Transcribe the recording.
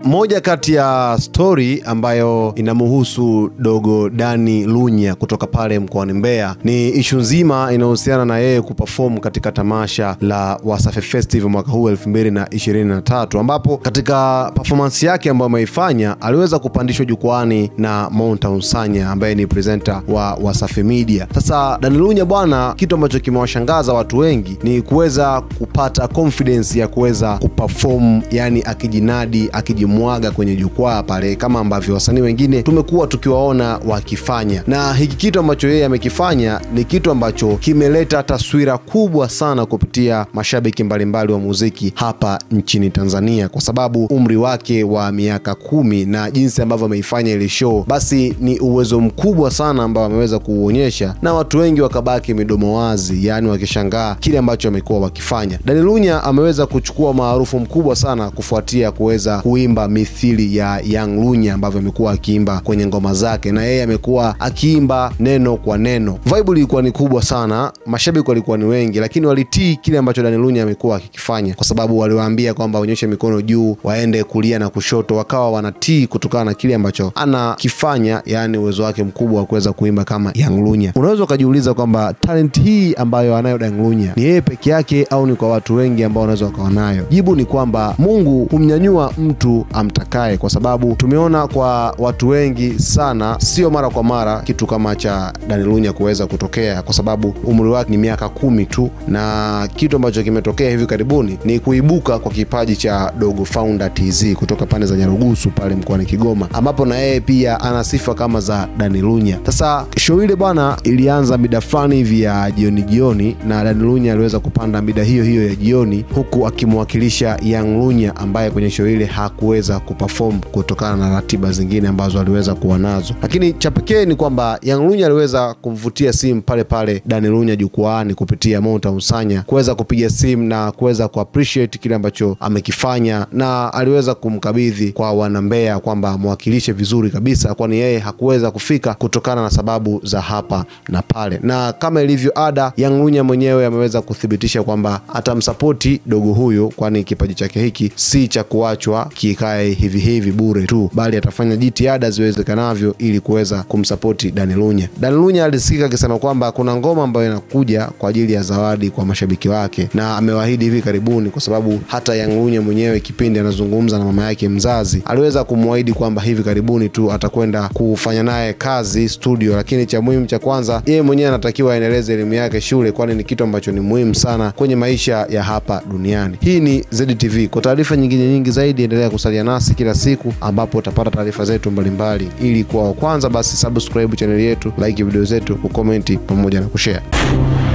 moja kati ya stori ambayo inamuhusu dogo Dani Lunya kutoka pale mkoani Mbeya ni ishu nzima inayohusiana na yeye kuperform katika tamasha la Wasafi Festival mwaka huu 2023 ambapo katika performance yake ambayo ameifanya aliweza kupandishwa jukwani na Mountain Sanya ambaye ni presenter wa Wasafi Media. Sasa Dani Lunya bwana, kitu ambacho kimewashangaza watu wengi ni kuweza kupata confidence ya kuweza kuperform, yani akijinadi, akijimwaga kwenye jukwaa pale kama ambavyo wasanii wengine tumekuwa tukiwaona wakifanya, na hiki kitu ambacho yeye amekifanya ni kitu ambacho kimeleta taswira kubwa sana kupitia mashabiki mbalimbali wa muziki hapa nchini Tanzania, kwa sababu umri wake wa miaka kumi na jinsi ambavyo ameifanya ile show, basi ni uwezo mkubwa sana ambao ameweza kuuonyesha, na watu wengi wakabaki midomo wazi, yaani wakishangaa kile ambacho amekuwa wakifanya. Dani Lunya ameweza kuchukua maarufu mkubwa sana kufuatia kuweza kuimba mithili ya Young Lunya ambavyo amekuwa akiimba kwenye ngoma zake, na yeye amekuwa akiimba neno kwa neno. Vibe ilikuwa ni kubwa sana, mashabiki walikuwa ni wengi, lakini walitii kile ambacho Dani Lunya amekuwa akikifanya, kwa sababu waliwaambia kwamba waonyeshe mikono juu, waende kulia na kushoto, wakawa wanatii kutokana na kile ambacho anakifanya, yaani uwezo wake mkubwa wa kuweza kuimba kama Young Lunya. Unaweza ukajiuliza kwamba talent hii ambayo anayo Dani Lunya ni yeye peke yake au ni kwa watu wengi ambao wanaweza wakawa nayo? Jibu ni kwamba Mungu humnyanyua mtu amtakaye, kwa sababu tumeona kwa watu wengi sana, sio mara kwa mara kitu kama cha Dani Lunya kuweza kutokea, kwa sababu umri wake ni miaka kumi tu, na kitu ambacho kimetokea hivi karibuni ni kuibuka kwa kipaji cha Dogo Founder TZ kutoka pande za Nyarugusu pale mkoani Kigoma, ambapo na yeye pia ana sifa kama za Dani Lunya. Sasa show ile bwana ilianza mida fulani hivi ya jioni jioni, na Dani Lunya aliweza kupanda mida hiyo hiyo ya jioni, huku akimwakilisha Young Lunya ambaye kwenye show ile hakuweza kuperform kutokana na ratiba zingine ambazo aliweza kuwa nazo, lakini cha pekee ni kwamba Young Lunya aliweza kumvutia simu pale pale Dani Lunya jukwaani kupitia Mountain Sanya kuweza kupiga simu na kuweza kuappreciate kile ambacho amekifanya, na aliweza kumkabidhi kwa wanambea kwamba amwakilishe vizuri kabisa, kwani yeye hakuweza kufika kutokana na sababu za hapa na pale, na kama ilivyo ada, Young Lunya mwenyewe ameweza kuthibitisha kwamba atamsapoti dogo huyo, kwani kipaji chake hiki si cha kuachwa kikae hivi hivi bure tu, bali atafanya jitihada ziwezekanavyo ili kuweza kumsapoti Dani Lunya. Dani Lunya alisikika akisema kwamba kuna ngoma ambayo inakuja kwa ajili ya zawadi kwa mashabiki wake, na amewaahidi hivi karibuni, kwa sababu hata Young Lunya mwenyewe kipindi anazungumza na mama yake mzazi aliweza kumwahidi kwamba hivi karibuni tu atakwenda kufanya naye kazi studio, lakini cha muhimu cha kwanza, yeye mwenyewe anatakiwa aendeleze elimu yake shule, kwani ni kitu ambacho ni muhimu sana kwenye maisha ya hapa duniani. Hii ni ZTV. Kwa taarifa nyingine nyingi zaidi, endelea kusalia nasi kila siku, ambapo utapata taarifa zetu mbalimbali. Ili kuwa wa kwanza, basi subscribe chaneli yetu, like video zetu, kukomenti pamoja na kushare.